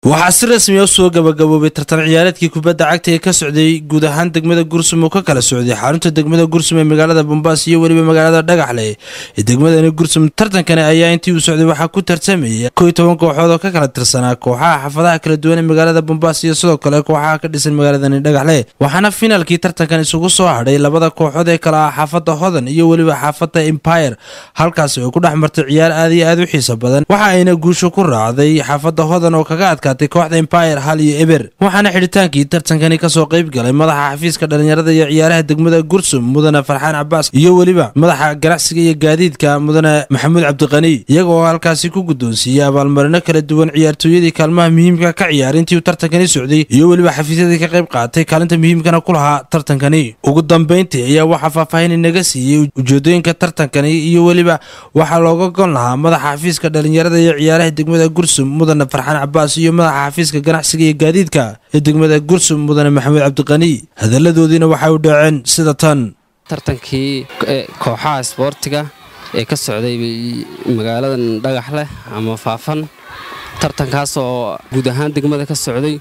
waxaa si rasmi a soo gabagaboobay tartan ciyaareedkii kubadda cagta ee ka socday guud ahaan degmada gursum oo ka kala socday xarunta degmada gursum ee magaalada bombaas iyo weliba magaalada dhagaxle ee degmadani gursum tartankani ayaa intii uu socday waxaa ku tartamaya kow iyo toban kooxood oo ka kala tirsanaa kooxaha xaafadaha kala duwan ee magaalada bombaas iyo sidoo kale kooxaha ka dhisan magaaladani dhagaxle waxaana finaalkii tartankan isugu soo hadhay labada kooxood ee kale ah xaafadda hodan iyo weliba xaafadda empire halkaasi oo ku dhex martay ciyaar aad iyo aad u xiiso badan waxa ayna guusho ku raacday xaafadda hodan oo kaga adkaa kooxda empire hal iyo eber waxaana xidhitaankii tartankani kasoo qayb galay madaxa xafiiska dhalinyarada iyo ciyaaraha degmada gursum mudane farxaan cabaas iyo weliba madaxa ganacsiga iyo gaadiidka mudane maxamuud cabdiqani iyaga oo halkaasi ku guddoonsiiyey abaalmarino kala duwan ciyaartooyadii kaalmaha muhiimka ka ciyaar intii uu tartankani socday iyo weliba xafiisyadii ka qayb qaatay kaalinta muhiimkana ku lahaa tartankani ugu dambayntii ayaa waxaa faahfaahin inaga siiyey ujeedooyinka tartankani iyo weliba waxaa looga gon lahaa madaxa xafiiska dhalinyarada iyo ciyaaraha degmada gursum mudane farxaan cabaas iyo madaxa xafiiska ganacsiga iyo gaadiidka ee degmada gursum mudane maxamuud cabdiqani hadalladoodiina waxay u dhaceen sida tan tartankii kooxaha isboortiga ee ka socday magaaladan dhagaxleh ama faafan tartankaas oo guud ahaan degmada ka socday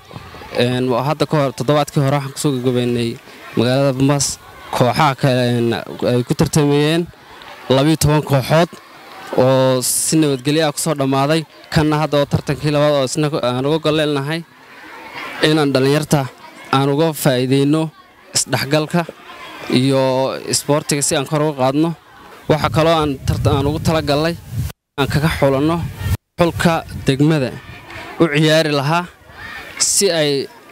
hadda ka hor toddobaadkii hore waxaan kusoo gagabeynay magaalada bambaas kooxaha ay ku tartamayeen labiyo toban kooxood oo si nabadgelyo ah kusoo dhammaaday kanna hadda oo tartankii labaad oo isna aan uga golleelnahay inaan dhallinyarta aan uga faa'iidayno isdhexgalka iyo isboortiga si aan kor uga qaadno waxaa kaloo aan ugu talagallay aan kaga xulanno xulka degmada u ciyaari lahaa si ay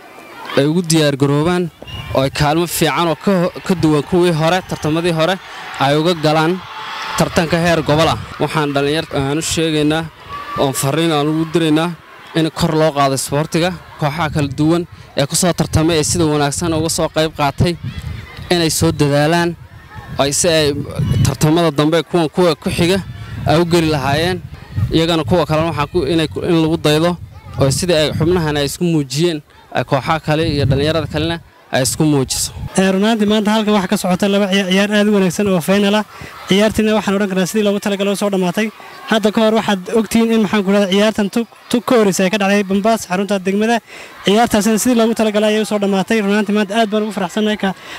ay ugu diyaargaroobaan oo ay kaalmo fiican oo ka duwan kuwii hore tartamadii hore ay uga galaan tartanka heer gobol ah waxaan dhallinyarta aan u sheegaynaa oon farriin aan ugu diraynaa in kor loo qaado isboortiga kooxaha kala duwan ee ku soo tartamay ee sida wanaagsan uga soo qayb qaatay inay soo dadaalaan si ay tartamada dambe kuwan kuwa ku xiga ay u geli lahaayeen iyagana kuwa kalena waxaa in lagu daydo oo sidii ay xubnahan ay isku muujiyeen kooxaha kale iyo dhallinyarada kalena ay isku muujiso runaantii maanta halkan waxaa ka socota laba ciyaar aad u wanaagsan oo faynal ah ciyaartiina waxaan odhan karnaa sidii loogu talagalo soo dhammaatay hadda ka hor waxaad ogtihiin in maxaan ku dhahda ciyaartan tug ka horreysa ay ka dhacday bambaas xarunta degmada ciyaartaasina sidii loogu talagalay ayay u soo dhammaatay runaantii maanta aad baan ugu faraxsannahay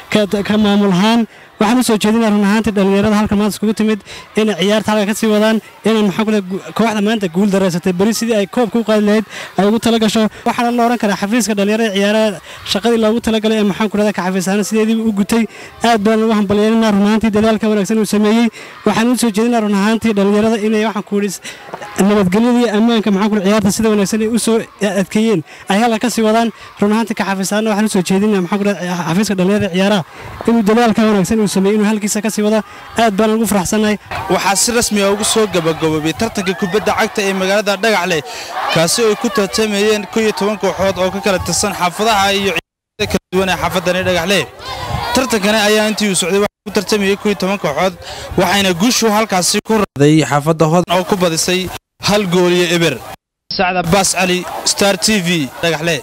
ka maamul ahaan waxaan u soo jeedinaa run ahaantii dhallinyarada halkan maanta iskugu timid inay ciyaarta halka ka sii wadaan inaan maxaan ku dhaha kooxda maanta guul daraysatay beri sidii ay koobka u qaadi lahayd ay ugu tala gasho waxaana la odhan karaa xafiiska dhallinyarada ciyaaraha shaqadii loogu talagalay ee maxaan ku dhahda ka xafiis ahaan sideediiba u gutay aad baan ugu hambalyeelinaa run ahaantii dadaalka wanaagsan uu sameeyey waxaan u soo jeedinaa run ahaantii dhallinyarada inay waxaan ku idhi nabadgelyada iyo ammaanka maxaan ku ciyaarta sida wanaagsan ay u soo adkeeyeen ay halka ka sii wadaan run ahaantii ka xafiis ahaan waxaan u soo jeedinaa maxaan ku dhahda xafiiska dhallinyarada ciyaaraha inuu dadaalka wanaagsan uu sameeyey inuu halkiisa ka sii wada aad baan ugu faraxsannahay waxaa si rasmi ah ugu soo gabagaboobay tartanka kubadda cagta ee magaalada dhagaxleh kaasi oo ay ku tartamayeen kow iyo toban kooxood oo ka kala tirsan xaafadaha iyo ciyaarada kala duwan ee xaafadani dhagaxleh tartankani ayaa intii uu socday waxaa ku tartamayay kow iyo toban kooxood waxayna guushu halkaasi ku raday xaafadda hodan oo ku badisay hal gool iyo eber sacda baas cali star t v dhagaxle